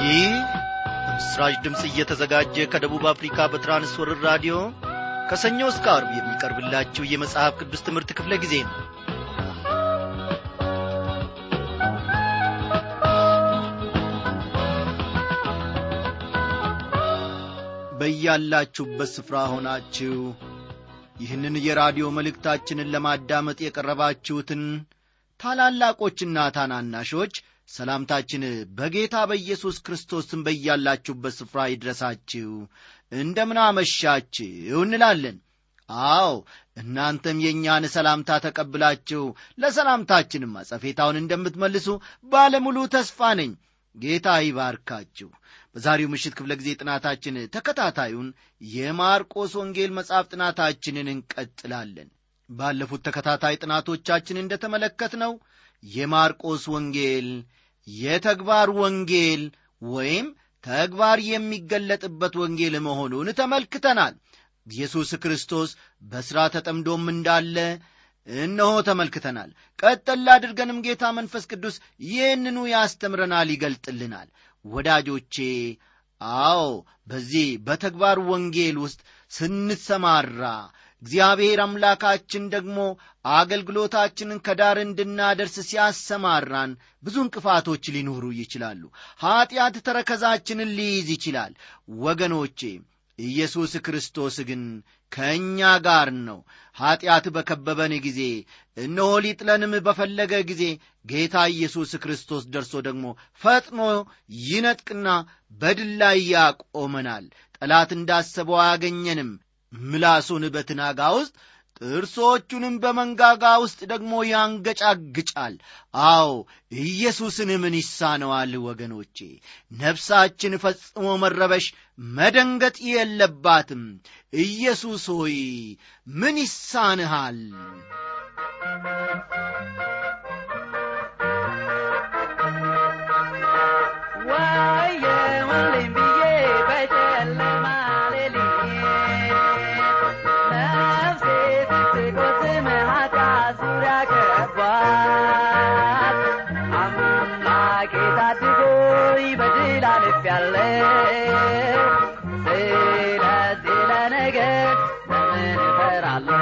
ይህ በምስራች ድምፅ እየተዘጋጀ ከደቡብ አፍሪካ በትራንስወርር ራዲዮ ከሰኞ እስከ አርብ የሚቀርብላችሁ የመጽሐፍ ቅዱስ ትምህርት ክፍለ ጊዜ ነው በያላችሁበት ስፍራ ሆናችሁ ይህንን የራዲዮ መልእክታችንን ለማዳመጥ የቀረባችሁትን ታላላቆችና ታናናሾች ሰላምታችን በጌታ በኢየሱስ ክርስቶስም በያላችሁበት ስፍራ ይድረሳችሁ እንደምን አመሻችሁ እንላለን አዎ እናንተም የእኛን ሰላምታ ተቀብላችሁ ለሰላምታችንም አጸፌታውን እንደምትመልሱ ባለሙሉ ተስፋ ነኝ ጌታ ይባርካችሁ በዛሬው ምሽት ክፍለ ጊዜ ጥናታችን ተከታታዩን የማርቆስ ወንጌል መጽሐፍ ጥናታችንን እንቀጥላለን ባለፉት ተከታታይ ጥናቶቻችን እንደተመለከትነው የማርቆስ ወንጌል የተግባር ወንጌል ወይም ተግባር የሚገለጥበት ወንጌል መሆኑን ተመልክተናል ኢየሱስ ክርስቶስ በሥራ ተጠምዶም እንዳለ እነሆ ተመልክተናል ቀጠል አድርገንም ጌታ መንፈስ ቅዱስ ይህንኑ ያስተምረናል ይገልጥልናል ወዳጆቼ አዎ በዚህ በተግባር ወንጌል ውስጥ ስንሰማራ እግዚአብሔር አምላካችን ደግሞ አገልግሎታችንን ከዳር እንድናደርስ ሲያሰማራን ብዙ እንቅፋቶች ሊኖሩ ይችላሉ ኀጢአት ተረከዛችንን ሊይዝ ይችላል ወገኖቼ ኢየሱስ ክርስቶስ ግን ከእኛ ጋር ነው ኀጢአት በከበበን ጊዜ እነሆ ሊጥለንም በፈለገ ጊዜ ጌታ ኢየሱስ ክርስቶስ ደርሶ ደግሞ ፈጥኖ ይነጥቅና በድል ላይ ያቆመናል ጠላት እንዳሰበው አያገኘንም ምላሱን በትናጋ ውስጥ ጥርሶቹንም በመንጋጋ ውስጥ ደግሞ ያንገጫግጫል አዎ ኢየሱስን ምን ይሳነዋል ወገኖቼ ነፍሳችን ፈጽሞ መረበሽ መደንገጥ የለባትም ኢየሱስ ሆይ ምን ይሳንሃል ወየ ወንድም ብዬ በጨለማ ሌሊት ነፍሴ ስትቆስም ኃጢአት ዙሪያ ከቧት አምላኬ ታድጎኝ በድል አልፌያለሁ ስለዚህ ለነገ ለምን እፈራለሁ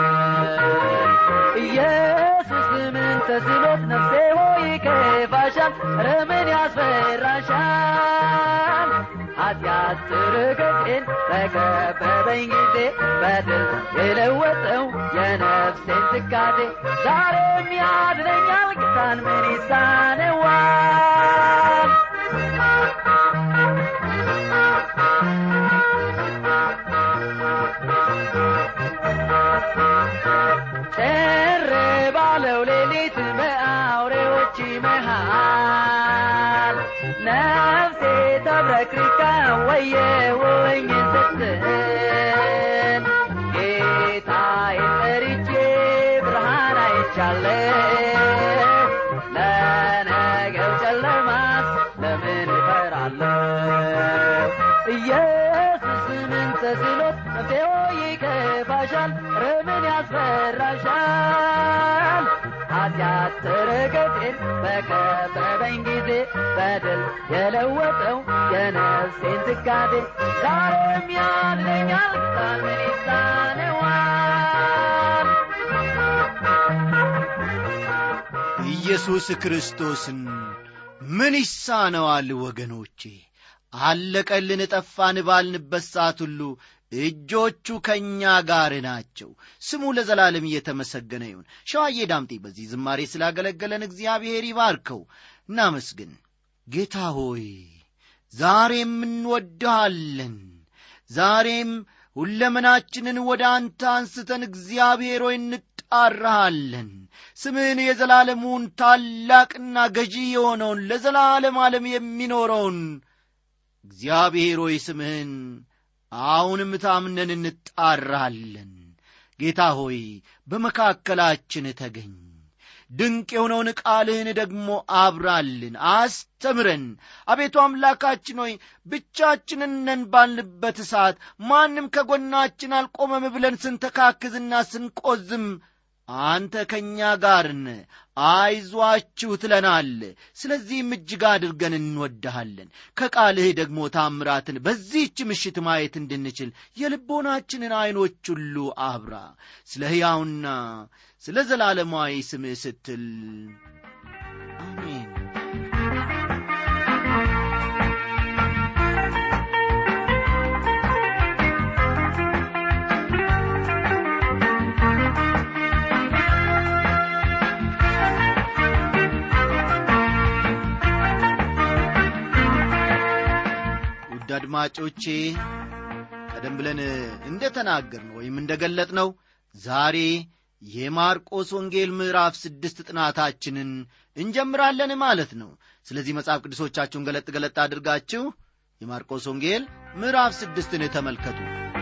ኢየሱስ ምን ተስኖት ነፍሴ ሆይ ከፋሻል ረምን ያስፈራሻል ኃጢአት ትርቅቄን በከበበኝ ጊዜ በድል የለወጠው የነፍሴን ትካዜ ዛሬም ያድነኛል ጌታን ምን ይሳነዋል ጭር ባለው ሌሊት በአውሬዎች መሃል ነፍሴ ተብረክርካ ወየውኝ ስትል ጌታዬን ጠርቼ ብርሃን አይቻለሁ ለነገው ጨለማስ ለምን እፈራለሁ ኢየሱስ ምን ተስኖት ነፍሴ ሆይ ይከፋሻል ረምን ያስፈራሻል ኃጢአት ተረገጤን በከበበኝ ጊዜ በድል የለወጠው የነፍሴን ትካዜ ዛሬም ያድነኛል ጌታን ምን ይሳነዋል ኢየሱስ ክርስቶስን ምን ይሳነዋል ወገኖቼ አለቀልን ጠፋን ባልንበት ሰዓት ሁሉ እጆቹ ከእኛ ጋር ናቸው ስሙ ለዘላለም እየተመሰገነ ይሁን ሸዋዬ ዳምጤ በዚህ ዝማሬ ስላገለገለን እግዚአብሔር ይባርከው እናመስግን ጌታ ሆይ ዛሬም እንወድሃለን ዛሬም ሁለመናችንን ወደ አንተ አንስተን እግዚአብሔር ሆይ እንጣራሃለን ስምህን የዘላለሙን ታላቅና ገዢ የሆነውን ለዘላለም ዓለም የሚኖረውን እግዚአብሔር ሆይ ስምህን አሁንም ታምነን እንጣራለን ጌታ ሆይ በመካከላችን ተገኝ ድንቅ የሆነውን ቃልህን ደግሞ አብራልን አስተምረን አቤቱ አምላካችን ሆይ ብቻችንን ነን ባልንበት ሰዓት ማንም ከጎናችን አልቆመም ብለን ስንተካክዝና ስንቆዝም አንተ ከእኛ ጋር ነህ፣ አይዟችሁ ትለናል። ስለዚህም እጅግ አድርገን እንወድሃለን። ከቃልህ ደግሞ ታምራትን በዚህች ምሽት ማየት እንድንችል የልቦናችንን ዐይኖች ሁሉ አብራ። ስለ ሕያውና ስለ ዘላለማዊ ስምህ ስትል አሜን። ውድ አድማጮቼ ቀደም ብለን እንደ ተናገርነው ወይም እንደ ገለጥነው ዛሬ የማርቆስ ወንጌል ምዕራፍ ስድስት ጥናታችንን እንጀምራለን ማለት ነው። ስለዚህ መጽሐፍ ቅዱሶቻችሁን ገለጥ ገለጥ አድርጋችሁ የማርቆስ ወንጌል ምዕራፍ ስድስትን ተመልከቱ።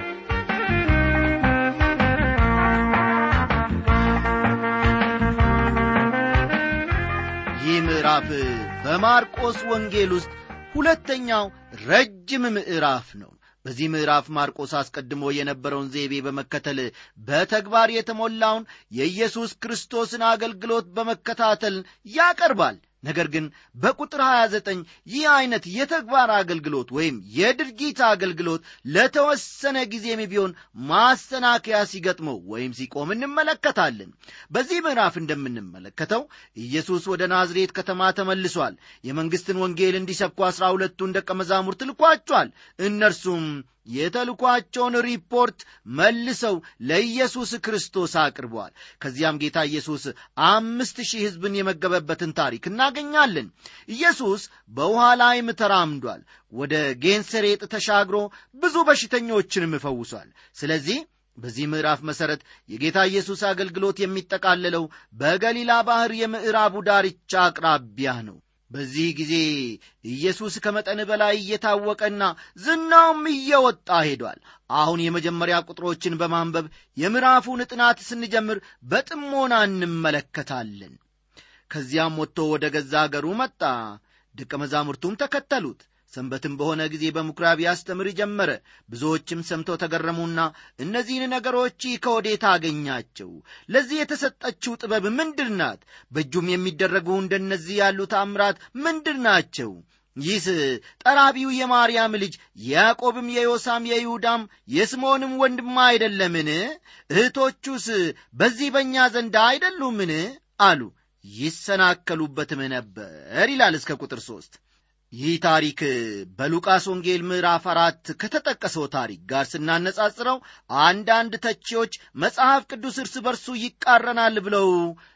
ይህ ምዕራፍ በማርቆስ ወንጌል ውስጥ ሁለተኛው ረጅም ምዕራፍ ነው። በዚህ ምዕራፍ ማርቆስ አስቀድሞ የነበረውን ዘይቤ በመከተል በተግባር የተሞላውን የኢየሱስ ክርስቶስን አገልግሎት በመከታተል ያቀርባል። ነገር ግን በቁጥር 29 ይህ ዐይነት የተግባር አገልግሎት ወይም የድርጊት አገልግሎት ለተወሰነ ጊዜም ቢሆን ማሰናከያ ሲገጥመው ወይም ሲቆም እንመለከታለን። በዚህ ምዕራፍ እንደምንመለከተው ኢየሱስ ወደ ናዝሬት ከተማ ተመልሷል። የመንግሥትን ወንጌል እንዲሰብኩ አሥራ ሁለቱን ደቀ መዛሙርት ልኳቸዋል። እነርሱም የተልኳቸውን ሪፖርት መልሰው ለኢየሱስ ክርስቶስ አቅርበዋል። ከዚያም ጌታ ኢየሱስ አምስት ሺህ ሕዝብን የመገበበትን ታሪክ እናገኛለን። ኢየሱስ በውኃ ላይም ተራምዷል። ወደ ጌንሰሬጥ ተሻግሮ ብዙ በሽተኞችንም ፈውሷል። ስለዚህ በዚህ ምዕራፍ መሠረት የጌታ ኢየሱስ አገልግሎት የሚጠቃለለው በገሊላ ባሕር የምዕራቡ ዳርቻ አቅራቢያ ነው። በዚህ ጊዜ ኢየሱስ ከመጠን በላይ እየታወቀና ዝናውም እየወጣ ሄዷል። አሁን የመጀመሪያ ቁጥሮችን በማንበብ የምዕራፉን ጥናት ስንጀምር በጥሞና እንመለከታለን። ከዚያም ወጥቶ ወደ ገዛ አገሩ መጣ፣ ደቀ መዛሙርቱም ተከተሉት። ሰንበትም በሆነ ጊዜ በምኵራብ ያስተምር ጀመረ። ብዙዎችም ሰምተው ተገረሙና እነዚህን ነገሮች ከወዴት አገኛቸው? ለዚህ የተሰጠችው ጥበብ ምንድር ናት? በእጁም የሚደረጉ እንደነዚህ ያሉ ታምራት ምንድር ናቸው? ይህስ ጠራቢው የማርያም ልጅ ያዕቆብም የዮሳም የይሁዳም የስምዖንም ወንድማ አይደለምን? እህቶቹስ በዚህ በእኛ ዘንድ አይደሉምን? አሉ። ይሰናከሉበትም ነበር ይላል እስከ ቁጥር ሦስት ይህ ታሪክ በሉቃስ ወንጌል ምዕራፍ አራት ከተጠቀሰው ታሪክ ጋር ስናነጻጽረው አንዳንድ ተቺዎች መጽሐፍ ቅዱስ እርስ በርሱ ይቃረናል ብለው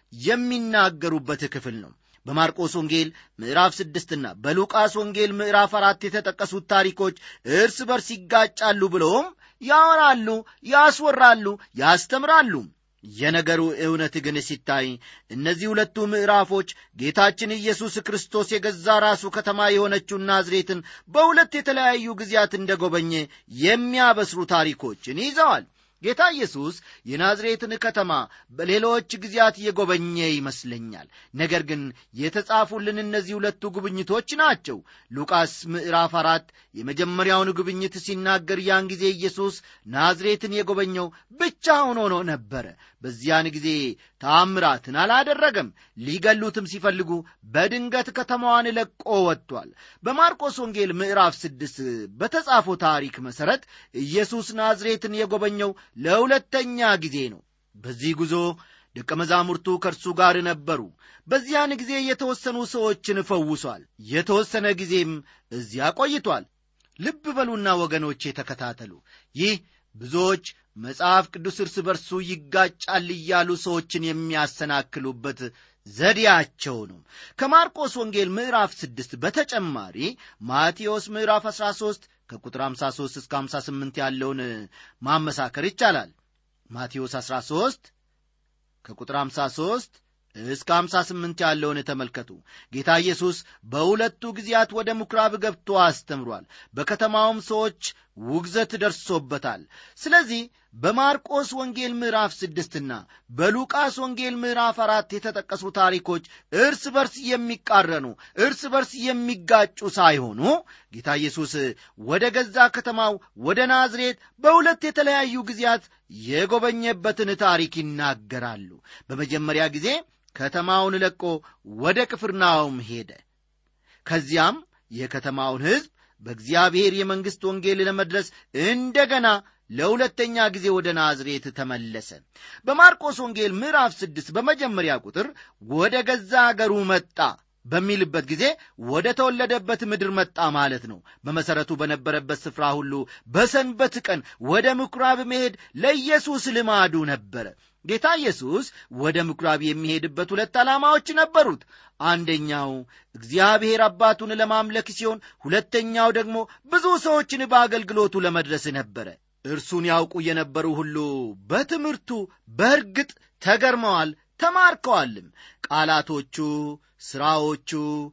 የሚናገሩበት ክፍል ነው። በማርቆስ ወንጌል ምዕራፍ ስድስትና በሉቃስ ወንጌል ምዕራፍ አራት የተጠቀሱት ታሪኮች እርስ በርስ ይጋጫሉ ብለውም ያወራሉ፣ ያስወራሉ፣ ያስተምራሉ። የነገሩ እውነት ግን ሲታይ እነዚህ ሁለቱ ምዕራፎች ጌታችን ኢየሱስ ክርስቶስ የገዛ ራሱ ከተማ የሆነችውን ናዝሬትን በሁለት የተለያዩ ጊዜያት እንደጎበኘ የሚያበስሩ ታሪኮችን ይዘዋል። ጌታ ኢየሱስ የናዝሬትን ከተማ በሌሎች ጊዜያት የጎበኘ ይመስለኛል። ነገር ግን የተጻፉልን እነዚህ ሁለቱ ጉብኝቶች ናቸው። ሉቃስ ምዕራፍ አራት የመጀመሪያውን ጉብኝት ሲናገር ያን ጊዜ ኢየሱስ ናዝሬትን የጎበኘው ብቻውን ሆኖ ነበረ። በዚያን ጊዜ ታምራትን አላደረገም። ሊገሉትም ሲፈልጉ በድንገት ከተማዋን ለቆ ወጥቷል። በማርቆስ ወንጌል ምዕራፍ ስድስት በተጻፈው ታሪክ መሠረት ኢየሱስ ናዝሬትን የጎበኘው ለሁለተኛ ጊዜ ነው። በዚህ ጉዞ ደቀ መዛሙርቱ ከእርሱ ጋር ነበሩ። በዚያን ጊዜ የተወሰኑ ሰዎችን ፈውሷል። የተወሰነ ጊዜም እዚያ ቆይቷል። ልብ በሉና ወገኖቼ ተከታተሉ። ይህ ብዙዎች መጽሐፍ ቅዱስ እርስ በርሱ ይጋጫል እያሉ ሰዎችን የሚያሰናክሉበት ዘዴያቸው ነው። ከማርቆስ ወንጌል ምዕራፍ ስድስት በተጨማሪ ማቴዎስ ምዕራፍ 13 ከቁጥር 53 እስከ 58 ያለውን ማመሳከር ይቻላል። ማቴዎስ 13 ከቁጥር 53 እስከ 58 ያለውን ተመልከቱ። ጌታ ኢየሱስ በሁለቱ ጊዜያት ወደ ምኵራብ ገብቶ አስተምሯል። በከተማውም ሰዎች ውግዘት ደርሶበታል ስለዚህ በማርቆስ ወንጌል ምዕራፍ ስድስትና በሉቃስ ወንጌል ምዕራፍ አራት የተጠቀሱ ታሪኮች እርስ በርስ የሚቃረኑ እርስ በርስ የሚጋጩ ሳይሆኑ ጌታ ኢየሱስ ወደ ገዛ ከተማው ወደ ናዝሬት በሁለት የተለያዩ ጊዜያት የጎበኘበትን ታሪክ ይናገራሉ በመጀመሪያ ጊዜ ከተማውን ለቆ ወደ ቅፍርናውም ሄደ ከዚያም የከተማውን ሕዝብ በእግዚአብሔር የመንግሥት ወንጌል ለመድረስ እንደገና ለሁለተኛ ጊዜ ወደ ናዝሬት ተመለሰ በማርቆስ ወንጌል ምዕራፍ ስድስት በመጀመሪያ ቁጥር ወደ ገዛ አገሩ መጣ በሚልበት ጊዜ ወደ ተወለደበት ምድር መጣ ማለት ነው በመሠረቱ በነበረበት ስፍራ ሁሉ በሰንበት ቀን ወደ ምኵራብ መሄድ ለኢየሱስ ልማዱ ነበረ ጌታ ኢየሱስ ወደ ምኵራብ የሚሄድበት ሁለት ዓላማዎች ነበሩት አንደኛው እግዚአብሔር አባቱን ለማምለክ ሲሆን ሁለተኛው ደግሞ ብዙ ሰዎችን በአገልግሎቱ ለመድረስ ነበረ እርሱን ያውቁ የነበሩ ሁሉ በትምህርቱ በእርግጥ ተገርመዋል ተማርከዋልም ቃላቶቹ ሥራዎቹ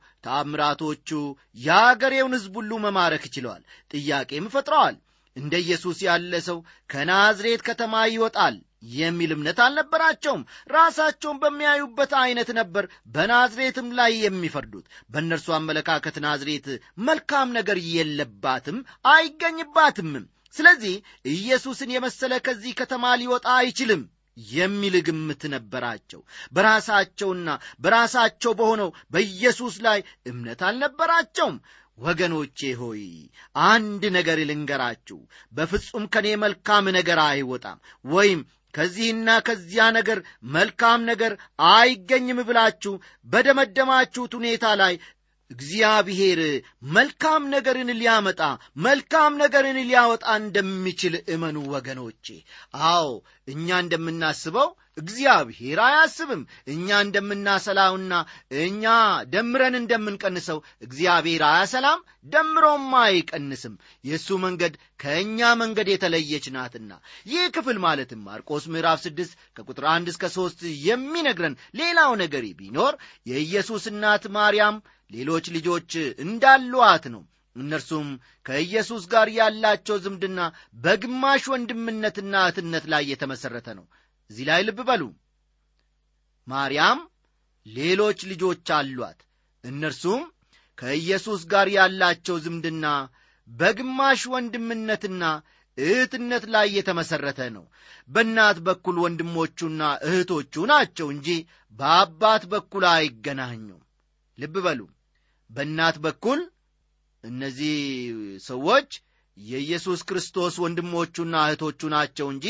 ታምራቶቹ የአገሬውን ሕዝብ ሁሉ መማረክ ችለዋል ጥያቄም ፈጥረዋል እንደ ኢየሱስ ያለ ሰው ከናዝሬት ከተማ ይወጣል የሚል እምነት አልነበራቸውም ራሳቸውን በሚያዩበት ዐይነት ነበር በናዝሬትም ላይ የሚፈርዱት በእነርሱ አመለካከት ናዝሬት መልካም ነገር የለባትም አይገኝባትምም ስለዚህ ኢየሱስን የመሰለ ከዚህ ከተማ ሊወጣ አይችልም የሚል ግምት ነበራቸው በራሳቸውና በራሳቸው በሆነው በኢየሱስ ላይ እምነት አልነበራቸውም ወገኖቼ ሆይ አንድ ነገር ልንገራችሁ በፍጹም ከኔ መልካም ነገር አይወጣም ወይም ከዚህና ከዚያ ነገር መልካም ነገር አይገኝም ብላችሁ በደመደማችሁት ሁኔታ ላይ እግዚአብሔር መልካም ነገርን ሊያመጣ መልካም ነገርን ሊያወጣ እንደሚችል እመኑ ወገኖቼ አዎ እኛ እንደምናስበው እግዚአብሔር አያስብም እኛ እንደምናሰላውና እኛ ደምረን እንደምንቀንሰው እግዚአብሔር አያሰላም ደምሮም አይቀንስም የእሱ መንገድ ከእኛ መንገድ የተለየች ናትና ይህ ክፍል ማለትም ማርቆስ ምዕራፍ ስድስት ከቁጥር አንድ እስከ ሦስት የሚነግረን ሌላው ነገር ቢኖር የኢየሱስ እናት ማርያም ሌሎች ልጆች እንዳሏት ነው እነርሱም ከኢየሱስ ጋር ያላቸው ዝምድና በግማሽ ወንድምነትና እህትነት ላይ የተመሠረተ ነው እዚህ ላይ ልብ በሉ ማርያም ሌሎች ልጆች አሏት እነርሱም ከኢየሱስ ጋር ያላቸው ዝምድና በግማሽ ወንድምነትና እህትነት ላይ የተመሠረተ ነው በእናት በኩል ወንድሞቹና እህቶቹ ናቸው እንጂ በአባት በኩል አይገናኙም ልብ በሉ በእናት በኩል እነዚህ ሰዎች የኢየሱስ ክርስቶስ ወንድሞቹና እህቶቹ ናቸው እንጂ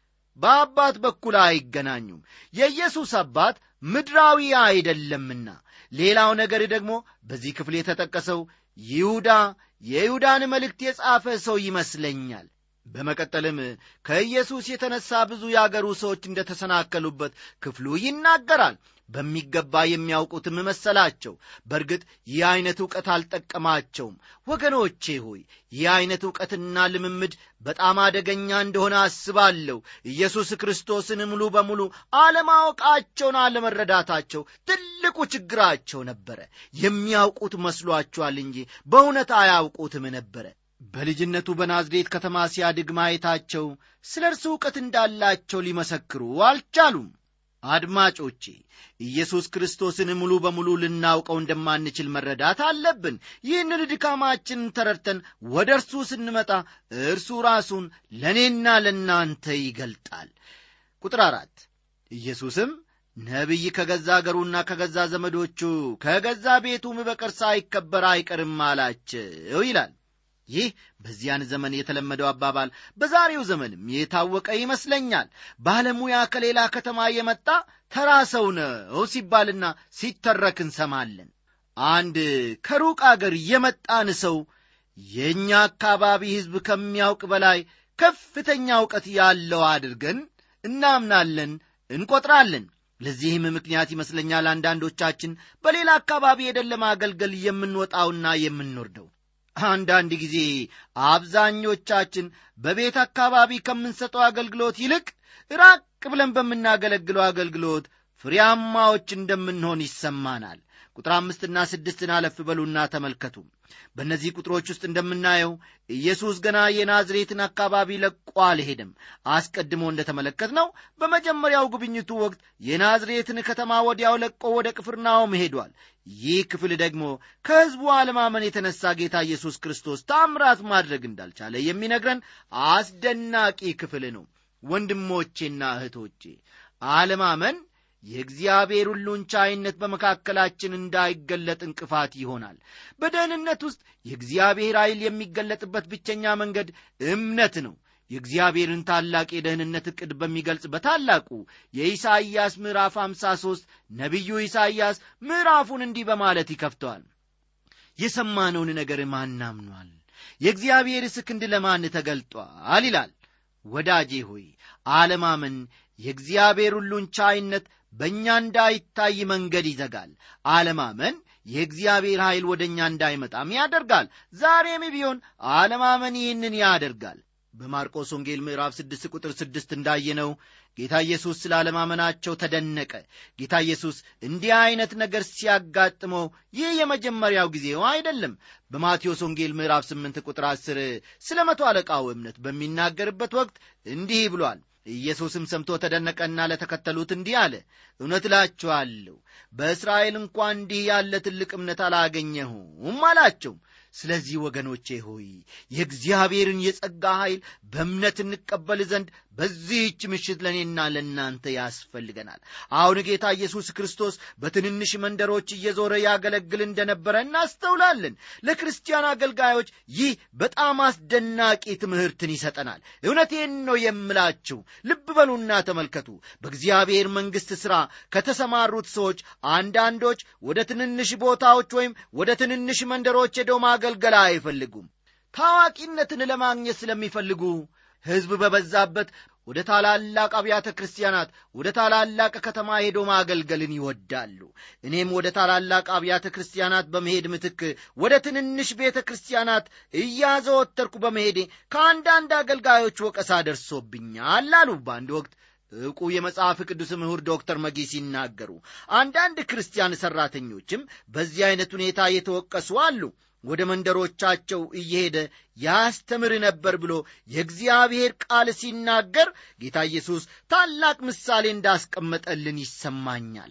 በአባት በኩል አይገናኙም የኢየሱስ አባት ምድራዊ አይደለምና ሌላው ነገር ደግሞ በዚህ ክፍል የተጠቀሰው ይሁዳ የይሁዳን መልእክት የጻፈ ሰው ይመስለኛል በመቀጠልም ከኢየሱስ የተነሳ ብዙ የአገሩ ሰዎች እንደተሰናከሉበት ክፍሉ ይናገራል በሚገባ የሚያውቁትም መሰላቸው በእርግጥ ይህ ዐይነት ዕውቀት አልጠቀማቸውም ወገኖቼ ሆይ ይህ ዐይነት ዕውቀትና ልምምድ በጣም አደገኛ እንደሆነ አስባለሁ ኢየሱስ ክርስቶስን ሙሉ በሙሉ አለማወቃቸውን አለመረዳታቸው ትልቁ ችግራቸው ነበረ የሚያውቁት መስሏቸዋል እንጂ በእውነት አያውቁትም ነበረ በልጅነቱ በናዝሬት ከተማ ሲያድግ ማየታቸው ስለ እርሱ ዕውቀት እንዳላቸው ሊመሰክሩ አልቻሉም አድማጮቼ ኢየሱስ ክርስቶስን ሙሉ በሙሉ ልናውቀው እንደማንችል መረዳት አለብን ይህንን ድካማችንን ተረድተን ወደ እርሱ ስንመጣ እርሱ ራሱን ለእኔና ለእናንተ ይገልጣል ቁጥር አራት ኢየሱስም ነቢይ ከገዛ አገሩና ከገዛ ዘመዶቹ ከገዛ ቤቱም በቀር ሳይከበር አይቀርም አላቸው ይላል ይህ በዚያን ዘመን የተለመደው አባባል በዛሬው ዘመንም የታወቀ ይመስለኛል ባለሙያ ከሌላ ከተማ የመጣ ተራ ሰው ነው ሲባልና ሲተረክ እንሰማለን አንድ ከሩቅ አገር የመጣን ሰው የእኛ አካባቢ ሕዝብ ከሚያውቅ በላይ ከፍተኛ እውቀት ያለው አድርገን እናምናለን እንቈጥራለን ለዚህም ምክንያት ይመስለኛል አንዳንዶቻችን በሌላ አካባቢ ሄደን ለማገልገል የምንወጣውና የምንወርደው አንዳንድ ጊዜ አብዛኞቻችን በቤት አካባቢ ከምንሰጠው አገልግሎት ይልቅ ራቅ ብለን በምናገለግለው አገልግሎት ፍሬያማዎች እንደምንሆን ይሰማናል ቁጥር አምስትና ስድስትን አለፍ በሉና ተመልከቱ በእነዚህ ቁጥሮች ውስጥ እንደምናየው ኢየሱስ ገና የናዝሬትን አካባቢ ለቆ አልሄድም አስቀድሞ እንደተመለከት ነው በመጀመሪያው ጉብኝቱ ወቅት የናዝሬትን ከተማ ወዲያው ለቆ ወደ ቅፍርናሆም ሄዷል ይህ ክፍል ደግሞ ከሕዝቡ አለማመን የተነሳ ጌታ ኢየሱስ ክርስቶስ ታምራት ማድረግ እንዳልቻለ የሚነግረን አስደናቂ ክፍል ነው ወንድሞቼና እህቶቼ አለማመን የእግዚአብሔር ሁሉን ቻይነት በመካከላችን እንዳይገለጥ እንቅፋት ይሆናል በደህንነት ውስጥ የእግዚአብሔር ኃይል የሚገለጥበት ብቸኛ መንገድ እምነት ነው የእግዚአብሔርን ታላቅ የደህንነት ዕቅድ በሚገልጽ በታላቁ የኢሳይያስ ምዕራፍ 53 ነቢዩ ኢሳይያስ ምዕራፉን እንዲህ በማለት ይከፍተዋል የሰማነውን ነገር ማን አምኗል የእግዚአብሔርስ ክንድ ለማን ተገልጧል ይላል ወዳጄ ሆይ አለማመን የእግዚአብሔር ሁሉን ቻይነት በእኛ እንዳይታይ መንገድ ይዘጋል አለማመን የእግዚአብሔር ኃይል ወደ እኛ እንዳይመጣም ያደርጋል ዛሬም ቢሆን አለማመን ይህንን ያደርጋል በማርቆስ ወንጌል ምዕራፍ 6 ቁጥር 6 እንዳየነው ጌታ ኢየሱስ ስለ አለማመናቸው ተደነቀ ጌታ ኢየሱስ እንዲህ ዐይነት ነገር ሲያጋጥመው ይህ የመጀመሪያው ጊዜው አይደለም በማቴዎስ ወንጌል ምዕራፍ 8 ቁጥር 10 ስለ መቶ አለቃው እምነት በሚናገርበት ወቅት እንዲህ ብሏል ኢየሱስም ሰምቶ ተደነቀና ለተከተሉት እንዲህ አለ እውነት እላችኋለሁ በእስራኤል እንኳ እንዲህ ያለ ትልቅ እምነት አላገኘሁም አላቸው ስለዚህ ወገኖቼ ሆይ የእግዚአብሔርን የጸጋ ኃይል በእምነት እንቀበል ዘንድ በዚህች ምሽት ለእኔና ለእናንተ ያስፈልገናል አሁን ጌታ ኢየሱስ ክርስቶስ በትንንሽ መንደሮች እየዞረ ያገለግል እንደነበረ እናስተውላለን ለክርስቲያን አገልጋዮች ይህ በጣም አስደናቂ ትምህርትን ይሰጠናል እውነቴን ነው የምላችሁ ልብ በሉና ተመልከቱ በእግዚአብሔር መንግሥት ሥራ ከተሰማሩት ሰዎች አንዳንዶች ወደ ትንንሽ ቦታዎች ወይም ወደ ትንንሽ መንደሮች ሄደው ማገልገል አይፈልጉም ታዋቂነትን ለማግኘት ስለሚፈልጉ ሕዝብ በበዛበት ወደ ታላላቅ አብያተ ክርስቲያናት ወደ ታላላቅ ከተማ ሄዶ ማገልገልን ይወዳሉ እኔም ወደ ታላላቅ አብያተ ክርስቲያናት በመሄድ ምትክ ወደ ትንንሽ ቤተ ክርስቲያናት እያዘወተርኩ በመሄዴ ከአንዳንድ አገልጋዮች ወቀሳ ደርሶብኛል አሉ በአንድ ወቅት ዕውቁ የመጽሐፍ ቅዱስ ምሁር ዶክተር መጊ ሲናገሩ አንዳንድ ክርስቲያን ሠራተኞችም በዚህ ዐይነት ሁኔታ የተወቀሱ አሉ ወደ መንደሮቻቸው እየሄደ ያስተምር ነበር ብሎ የእግዚአብሔር ቃል ሲናገር ጌታ ኢየሱስ ታላቅ ምሳሌ እንዳስቀመጠልን ይሰማኛል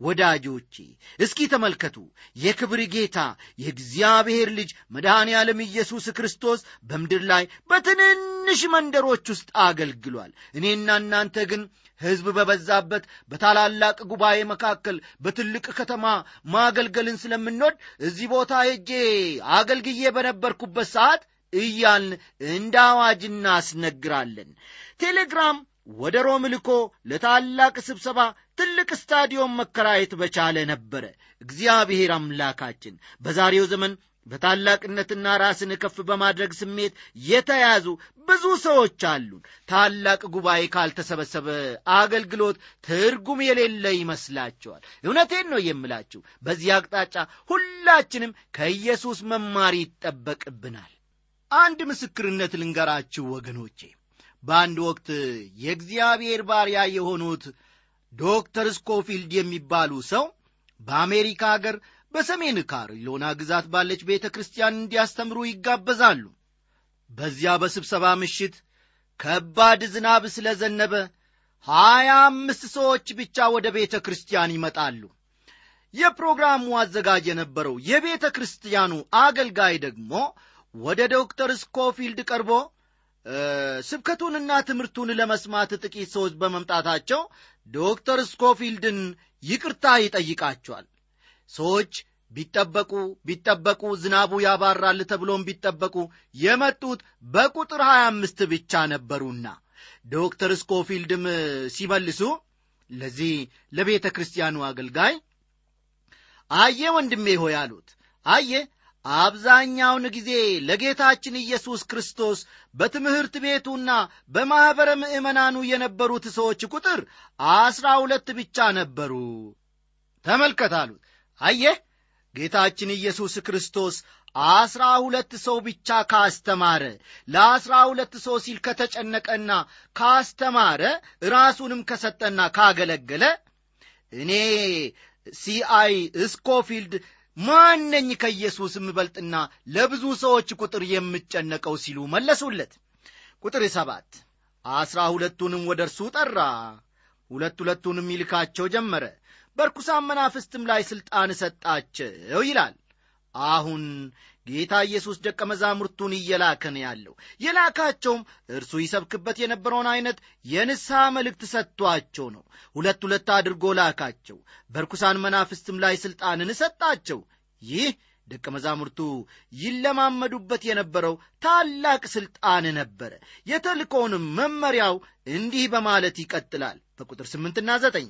ወዳጆቼ እስኪ ተመልከቱ የክብር ጌታ የእግዚአብሔር ልጅ መድኃኔ ዓለም ኢየሱስ ክርስቶስ በምድር ላይ በትንንሽ መንደሮች ውስጥ አገልግሏል እኔና እናንተ ግን ሕዝብ በበዛበት በታላላቅ ጉባኤ መካከል በትልቅ ከተማ ማገልገልን ስለምንወድ እዚህ ቦታ ሄጄ አገልግዬ በነበርኩበት ሰዓት እያልን እንደ አዋጅ እናስነግራለን ቴሌግራም ወደ ሮም ልኮ ለታላቅ ስብሰባ ትልቅ ስታዲዮም መከራየት በቻለ ነበረ እግዚአብሔር አምላካችን በዛሬው ዘመን በታላቅነትና ራስን ከፍ በማድረግ ስሜት የተያዙ ብዙ ሰዎች አሉን ታላቅ ጉባኤ ካልተሰበሰበ አገልግሎት ትርጉም የሌለ ይመስላቸዋል እውነቴን ነው የምላችሁ በዚህ አቅጣጫ ሁላችንም ከኢየሱስ መማር ይጠበቅብናል አንድ ምስክርነት ልንገራችሁ ወገኖቼ በአንድ ወቅት የእግዚአብሔር ባሪያ የሆኑት ዶክተር ስኮፊልድ የሚባሉ ሰው በአሜሪካ አገር በሰሜን ካሮሊና ግዛት ባለች ቤተ ክርስቲያን እንዲያስተምሩ ይጋበዛሉ በዚያ በስብሰባ ምሽት ከባድ ዝናብ ስለ ዘነበ ሀያ አምስት ሰዎች ብቻ ወደ ቤተ ክርስቲያን ይመጣሉ የፕሮግራሙ አዘጋጅ የነበረው የቤተ ክርስቲያኑ አገልጋይ ደግሞ ወደ ዶክተር ስኮፊልድ ቀርቦ ስብከቱንና ትምህርቱን ለመስማት ጥቂት ሰዎች በመምጣታቸው ዶክተር ስኮፊልድን ይቅርታ ይጠይቃቸዋል ሰዎች ቢጠበቁ ቢጠበቁ ዝናቡ ያባራል ተብሎም ቢጠበቁ የመጡት በቁጥር 25 ብቻ ነበሩና ዶክተር ስኮፊልድም ሲመልሱ ለዚህ ለቤተ ክርስቲያኑ አገልጋይ አየ ወንድሜ ሆይ አሉት አየ አብዛኛውን ጊዜ ለጌታችን ኢየሱስ ክርስቶስ በትምህርት ቤቱና በማኅበረ ምእመናኑ የነበሩት ሰዎች ቁጥር አስራ ሁለት ብቻ ነበሩ ተመልከት አሉት አየህ ጌታችን ኢየሱስ ክርስቶስ አስራ ሁለት ሰው ብቻ ካስተማረ ለአስራ ሁለት ሰው ሲል ከተጨነቀና ካስተማረ ራሱንም ከሰጠና ካገለገለ እኔ ሲአይ ስኮፊልድ ማነኝ ከኢየሱስ የምበልጥና ለብዙ ሰዎች ቁጥር የምጨነቀው ሲሉ መለሱለት ቁጥር ሰባት አስራ ሁለቱንም ወደ እርሱ ጠራ ሁለት ሁለቱንም ይልካቸው ጀመረ በርኩሳን መናፍስትም ላይ ሥልጣን ሰጣቸው ይላል አሁን ጌታ ኢየሱስ ደቀ መዛሙርቱን እየላከ ነው ያለው የላካቸውም እርሱ ይሰብክበት የነበረውን ዐይነት የንስሐ መልእክት ሰጥቷቸው ነው ሁለት ሁለት አድርጎ ላካቸው በርኩሳን መናፍስትም ላይ ሥልጣንን ሰጣቸው ይህ ደቀ መዛሙርቱ ይለማመዱበት የነበረው ታላቅ ሥልጣን ነበረ የተልኮውንም መመሪያው እንዲህ በማለት ይቀጥላል በቁጥር ስምንትና ዘጠኝ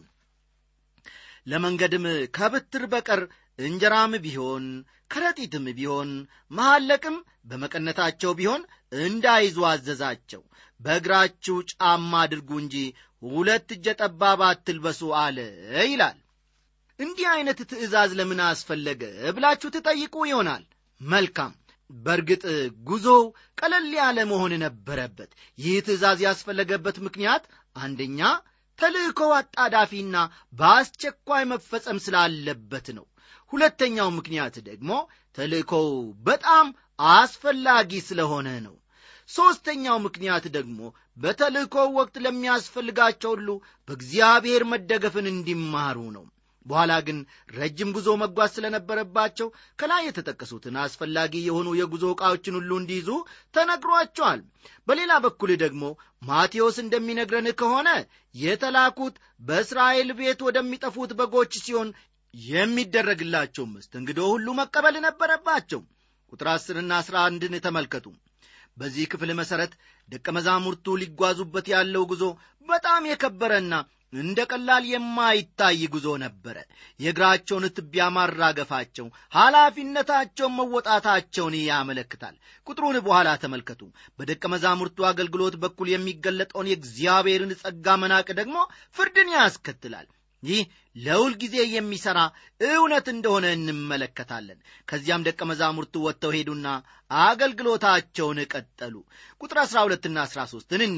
ለመንገድም ከብትር በቀር እንጀራም ቢሆን ከረጢትም ቢሆን መሐለቅም በመቀነታቸው ቢሆን እንዳይዙ አዘዛቸው በእግራችሁ ጫማ አድርጉ እንጂ ሁለት እጀ ጠባብ አትልበሱ አለ ይላል እንዲህ ዐይነት ትእዛዝ ለምን አስፈለገ ብላችሁ ትጠይቁ ይሆናል መልካም በእርግጥ ጉዞው ቀለል ያለ መሆን ነበረበት ይህ ትእዛዝ ያስፈለገበት ምክንያት አንደኛ ተልእኮው አጣዳፊና በአስቸኳይ መፈጸም ስላለበት ነው ሁለተኛው ምክንያት ደግሞ ተልእኮው በጣም አስፈላጊ ስለሆነ ነው ሦስተኛው ምክንያት ደግሞ በተልእኮው ወቅት ለሚያስፈልጋቸው ሁሉ በእግዚአብሔር መደገፍን እንዲማሩ ነው በኋላ ግን ረጅም ጉዞ መጓዝ ስለነበረባቸው ከላይ የተጠቀሱትን አስፈላጊ የሆኑ የጉዞ ዕቃዎችን ሁሉ እንዲይዙ ተነግሯቸዋል በሌላ በኩል ደግሞ ማቴዎስ እንደሚነግረን ከሆነ የተላኩት በእስራኤል ቤት ወደሚጠፉት በጎች ሲሆን የሚደረግላቸው መስተንግዶ ሁሉ መቀበል ነበረባቸው ቁጥር አስርና አስራ አንድን ተመልከቱ በዚህ ክፍል መሠረት ደቀ መዛሙርቱ ሊጓዙበት ያለው ጉዞ በጣም የከበረና እንደ ቀላል የማይታይ ጉዞ ነበረ የእግራቸውን ትቢያ ማራገፋቸው ኃላፊነታቸውን መወጣታቸውን ያመለክታል ቁጥሩን በኋላ ተመልከቱ በደቀ መዛሙርቱ አገልግሎት በኩል የሚገለጠውን የእግዚአብሔርን ጸጋ መናቅ ደግሞ ፍርድን ያስከትላል ይህ ለሁል ጊዜ የሚሠራ እውነት እንደሆነ እንመለከታለን ከዚያም ደቀ መዛሙርቱ ወጥተው ሄዱና አገልግሎታቸውን ቀጠሉ ቁጥር 12ና 13 እንኒ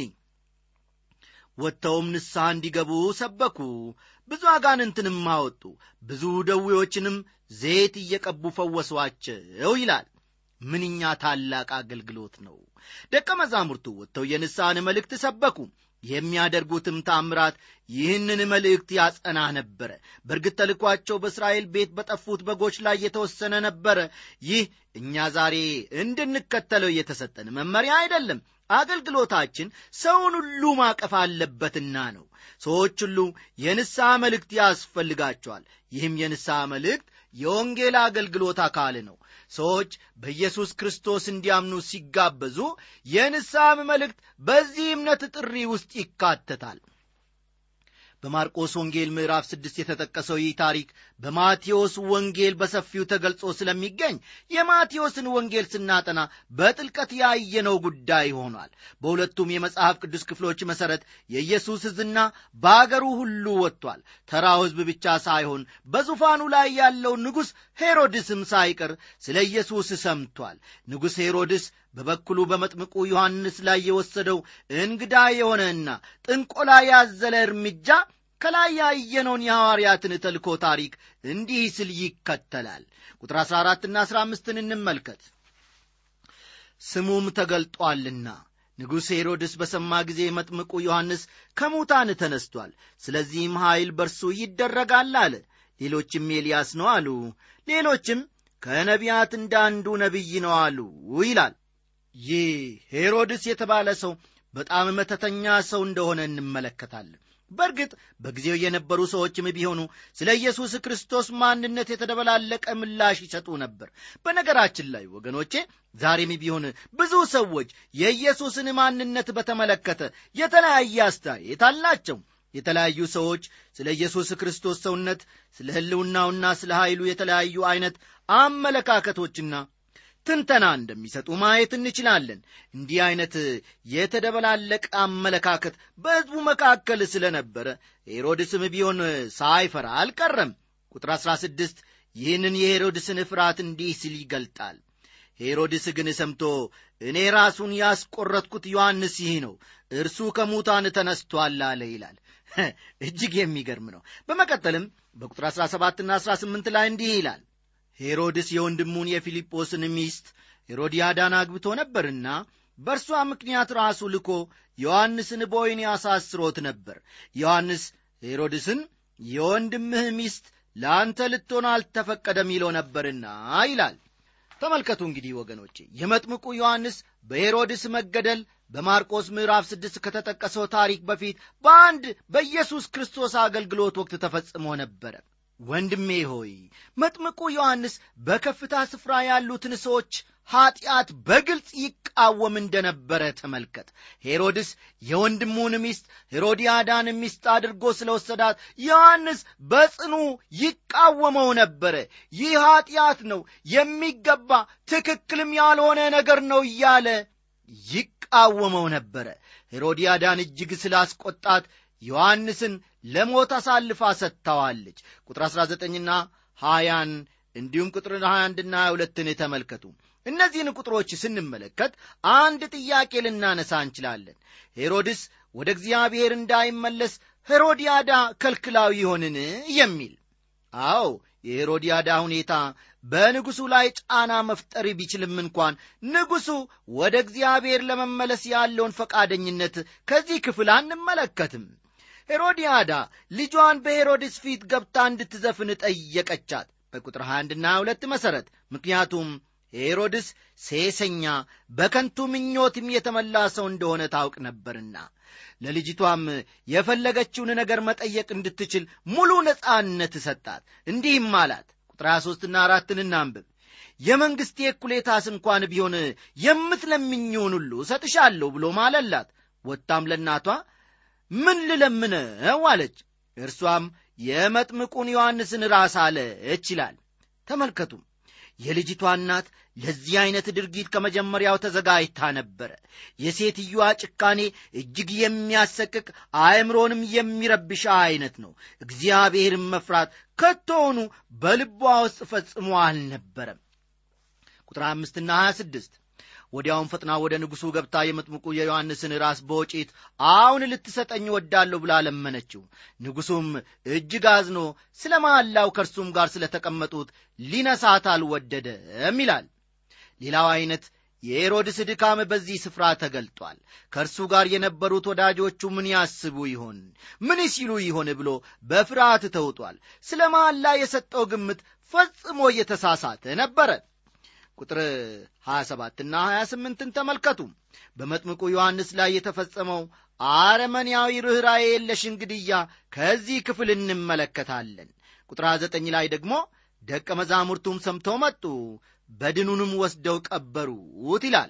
ወጥተውም ንስሐ እንዲገቡ ሰበኩ ብዙ አጋንንትንም አወጡ ብዙ ደዌዎችንም ዘይት እየቀቡ ፈወሷቸው ይላል ምንኛ ታላቅ አገልግሎት ነው ደቀ መዛሙርቱ ወጥተው የንስሐን መልእክት ሰበኩ የሚያደርጉትም ታምራት ይህንን መልእክት ያጸና ነበረ በእርግጥ ተልኳቸው በእስራኤል ቤት በጠፉት በጎች ላይ የተወሰነ ነበረ ይህ እኛ ዛሬ እንድንከተለው የተሰጠን መመሪያ አይደለም አገልግሎታችን ሰውን ሁሉ ማቀፍ አለበትና ነው ሰዎች ሁሉ የንስሐ መልእክት ያስፈልጋቸዋል ይህም የንስሐ መልእክት የወንጌል አገልግሎት አካል ነው ሰዎች በኢየሱስ ክርስቶስ እንዲያምኑ ሲጋበዙ የንስሐም መልእክት በዚህ እምነት ጥሪ ውስጥ ይካተታል በማርቆስ ወንጌል ምዕራፍ ስድስት የተጠቀሰው ይህ ታሪክ በማቴዎስ ወንጌል በሰፊው ተገልጾ ስለሚገኝ የማቴዎስን ወንጌል ስናጠና በጥልቀት ያየነው ጉዳይ ሆኗል በሁለቱም የመጽሐፍ ቅዱስ ክፍሎች መሠረት የኢየሱስ ዝና በአገሩ ሁሉ ወጥቷል ተራው ሕዝብ ብቻ ሳይሆን በዙፋኑ ላይ ያለው ንጉሥ ሄሮድስም ሳይቀር ስለ ኢየሱስ ሰምቷል ንጉሥ ሄሮድስ በበኩሉ በመጥምቁ ዮሐንስ ላይ የወሰደው እንግዳ የሆነና ጥንቆላ ያዘለ እርምጃ ከላይ ያየነውን የሐዋርያትን ተልኮ ታሪክ እንዲህ ስል ይከተላል ቁጥር 14ና 15ን እንመልከት ስሙም ተገልጧልና ንጉሥ ሄሮድስ በሰማ ጊዜ መጥምቁ ዮሐንስ ከሙታን ተነስቷል ስለዚህም ኀይል በርሱ ይደረጋል አለ ሌሎችም ኤልያስ ነው አሉ ሌሎችም ከነቢያት እንዳንዱ ነቢይ ነው አሉ ይላል ይህ ሄሮድስ የተባለ ሰው በጣም መተተኛ ሰው እንደሆነ እንመለከታለን በእርግጥ በጊዜው የነበሩ ሰዎችም ቢሆኑ ስለ ኢየሱስ ክርስቶስ ማንነት የተደበላለቀ ምላሽ ይሰጡ ነበር በነገራችን ላይ ወገኖቼ ዛሬም ቢሆን ብዙ ሰዎች የኢየሱስን ማንነት በተመለከተ የተለያየ አስተያየት አላቸው የተለያዩ ሰዎች ስለ ኢየሱስ ክርስቶስ ሰውነት ስለ ሕልውናውና ስለ ኃይሉ የተለያዩ ዐይነት አመለካከቶችና ትንተና እንደሚሰጡ ማየት እንችላለን እንዲህ ዐይነት የተደበላለቀ አመለካከት በሕዝቡ መካከል ስለነበረ ሄሮድስም ቢሆን ሳይፈራ አልቀረም ቁጥር 16 ይህንን የሄሮድስን ፍርሃት እንዲህ ሲል ይገልጣል ሄሮድስ ግን ሰምቶ እኔ ራሱን ያስቆረጥኩት ዮሐንስ ይህ ነው እርሱ ከሙታን ተነስቶአል አለ ይላል እጅግ የሚገርም ነው በመቀጠልም በቁጥር 17ና 18 ላይ እንዲህ ይላል ሄሮድስ የወንድሙን የፊልጶስን ሚስት ሄሮዲያዳን አግብቶ ነበርና በእርሷ ምክንያት ራሱ ልኮ ዮሐንስን በወይን አሳስሮት ነበር ዮሐንስ ሄሮድስን የወንድምህ ሚስት ለአንተ ልትሆን አልተፈቀደም ይለው ነበርና ይላል ተመልከቱ እንግዲህ ወገኖቼ የመጥምቁ ዮሐንስ በሄሮድስ መገደል በማርቆስ ምዕራፍ ስድስት ከተጠቀሰው ታሪክ በፊት በአንድ በኢየሱስ ክርስቶስ አገልግሎት ወቅት ተፈጽሞ ነበረ ወንድሜ ሆይ መጥምቁ ዮሐንስ በከፍታ ስፍራ ያሉትን ሰዎች ኀጢአት በግልጽ ይቃወም እንደነበረ ተመልከት ሄሮድስ የወንድሙን ሚስት ሄሮዲያዳን ሚስት አድርጎ ስለ ወሰዳት ዮሐንስ በጽኑ ይቃወመው ነበረ ይህ ኀጢአት ነው የሚገባ ትክክልም ያልሆነ ነገር ነው እያለ ይቃወመው ነበረ ሄሮዲያዳን እጅግ ስላስቆጣት ዮሐንስን ለሞት አሳልፋ ሰጥተዋለች ቁጥር 19ና 20ን እንዲሁም ቁጥር 21ና 22ን ተመልከቱ እነዚህን ቁጥሮች ስንመለከት አንድ ጥያቄ ልናነሳ እንችላለን ሄሮድስ ወደ እግዚአብሔር እንዳይመለስ ሄሮዲያዳ ከልክላዊ ይሆንን የሚል አዎ የሄሮዲያዳ ሁኔታ በንጉሡ ላይ ጫና መፍጠር ቢችልም እንኳን ንጉሡ ወደ እግዚአብሔር ለመመለስ ያለውን ፈቃደኝነት ከዚህ ክፍል አንመለከትም ሄሮዲያዳ ልጇን በሄሮድስ ፊት ገብታ እንድትዘፍን ጠየቀቻት በቁጥር 21ና 2 መሠረት ምክንያቱም ሄሮድስ ሴሰኛ በከንቱ ምኞትም የተመላ ሰው እንደሆነ ታውቅ ነበርና ለልጅቷም የፈለገችውን ነገር መጠየቅ እንድትችል ሙሉ ነጻነት ሰጣት እንዲህም አላት ቁጥር 23ና አራትን እናንብብ የመንግሥቴ እኩሌታስ እንኳን ቢሆን የምትለምኝውን ሁሉ እሰጥሻለሁ ብሎ ማለላት ወጥታም ለእናቷ ምን ልለምነው አለች እርሷም የመጥምቁን ዮሐንስን ራስ አለች ይላል ተመልከቱም የልጅቷ እናት ለዚህ ዐይነት ድርጊት ከመጀመሪያው ተዘጋጅታ ነበረ የሴትዮዋ ጭካኔ እጅግ የሚያሰቅቅ አእምሮንም የሚረብሻ ዐይነት ነው እግዚአብሔርን መፍራት ከቶውኑ በልቧ ውስጥ ፈጽሞ አልነበረም ቁጥር አምስትና ሀያ ስድስት ወዲያውም ፈጥና ወደ ንጉሡ ገብታ የመጥምቁ የዮሐንስን ራስ በወጪት አሁን ልትሰጠኝ ወዳለሁ ብላ ለመነችው ንጉሡም እጅግ አዝኖ ስለ መሐላው ከእርሱም ጋር ስለ ተቀመጡት ሊነሳት አልወደደም ይላል ሌላው ዐይነት የሄሮድስ ድካም በዚህ ስፍራ ተገልጧል ከእርሱ ጋር የነበሩት ወዳጆቹ ምን ያስቡ ይሆን ምን ሲሉ ይሆን ብሎ በፍርሃት ተውጧል ስለ መሐላ የሰጠው ግምት ፈጽሞ እየተሳሳተ ነበረ ቁጥር 27ና 28ን ተመልከቱ በመጥምቁ ዮሐንስ ላይ የተፈጸመው አረመንያዊ ርኅራዬ የለሽ እንግድያ ከዚህ ክፍል እንመለከታለን ቁጥር 29 ላይ ደግሞ ደቀ መዛሙርቱም ሰምተው መጡ በድኑንም ወስደው ቀበሩት ይላል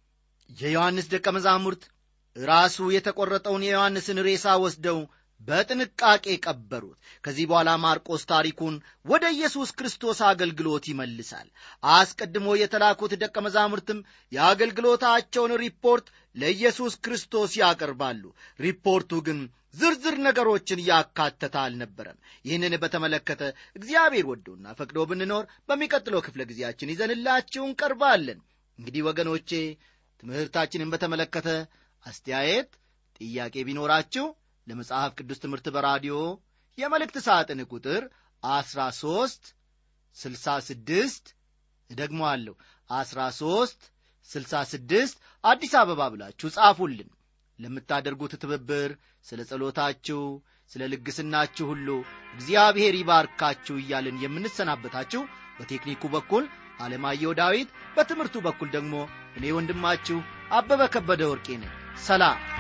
የዮሐንስ ደቀ መዛሙርት ራሱ የተቈረጠውን የዮሐንስን ሬሳ ወስደው በጥንቃቄ ቀበሩት ከዚህ በኋላ ማርቆስ ታሪኩን ወደ ኢየሱስ ክርስቶስ አገልግሎት ይመልሳል አስቀድሞ የተላኩት ደቀ መዛሙርትም የአገልግሎታቸውን ሪፖርት ለኢየሱስ ክርስቶስ ያቀርባሉ ሪፖርቱ ግን ዝርዝር ነገሮችን ያካተተ አልነበረም ይህንን በተመለከተ እግዚአብሔር ወዶና ፈቅዶ ብንኖር በሚቀጥለው ክፍለ ጊዜያችን ይዘንላችሁ እንቀርባለን እንግዲህ ወገኖቼ ትምህርታችንን በተመለከተ አስተያየት ጥያቄ ቢኖራችሁ ለመጽሐፍ ቅዱስ ትምህርት በራዲዮ የመልእክት ሳጥን ቁጥር 13 66 ደግሞ አለሁ 13 66 አዲስ አበባ ብላችሁ ጻፉልን ለምታደርጉት ትብብር ስለ ጸሎታችሁ ስለ ልግስናችሁ ሁሉ እግዚአብሔር ይባርካችሁ እያልን የምንሰናበታችሁ በቴክኒኩ በኩል አለማየሁ ዳዊት በትምህርቱ በኩል ደግሞ እኔ ወንድማችሁ አበበ ከበደ ወርቄ ነኝ ሰላም